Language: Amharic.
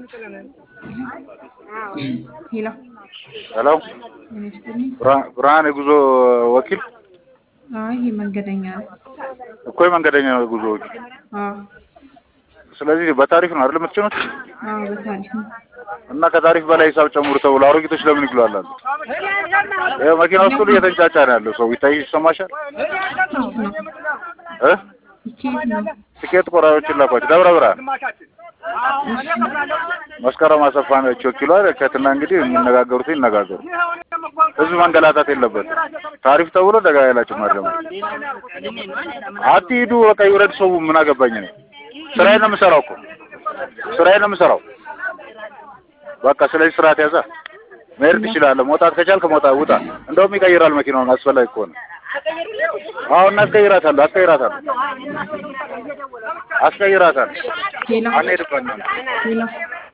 ሄሎ ሄሎ ጤና ይስጥልኝ። ብርሃ- ብርሃን የጉዞ ወኪል አይ ይሄ መንገደኛ ነው። እኮ የመንገደኛ የጉዞ ወኪል። አዎ ስለዚህ በታሪፍ ነው አይደል የምትጭኑት? አዎ በታሪፍ ነው። እና ከታሪፍ በላይ ሂሳብ ጨምሩ ተብሎ አሮጊቶች ለምን ይግሏላሉ? ይኸው መኪና ውስጥ ሁሉ እየተንጫጫ ነው ያለው ሰው ይታይ ይሰማሻል እ ኬት ነው? ትኬት ቆራጮችን ላኳቸው ደብረ ብርሃን መስከረም አሰፋ ነች ወኪሏ ከትና እንግዲህ የሚነጋገሩት ይነጋገሩ። ህዝብ መንገላታት የለበትም። ታሪፍ ተብሎ ደጋ ያላችሁ ማድረም አትሂዱ። በቃ ይውረድ ሰው ምን አገባኝ ነው። ስራዬን ነው የምሰራው እኮ ስራዬን ነው የምሰራው። በቃ ስለዚህ ስርዓት ያዛ መሄድ ትችላለህ። መውጣት ከቻልክ መውጣት ውጣ። እንደውም ይቀይራል መኪናውን አስፈላጊ ከሆነ አሁን እናስቀይራታለሁ አስቀይራታለሁ አስቀይራታለሁ ሄሎ አንሄድበት ነው ሄሎ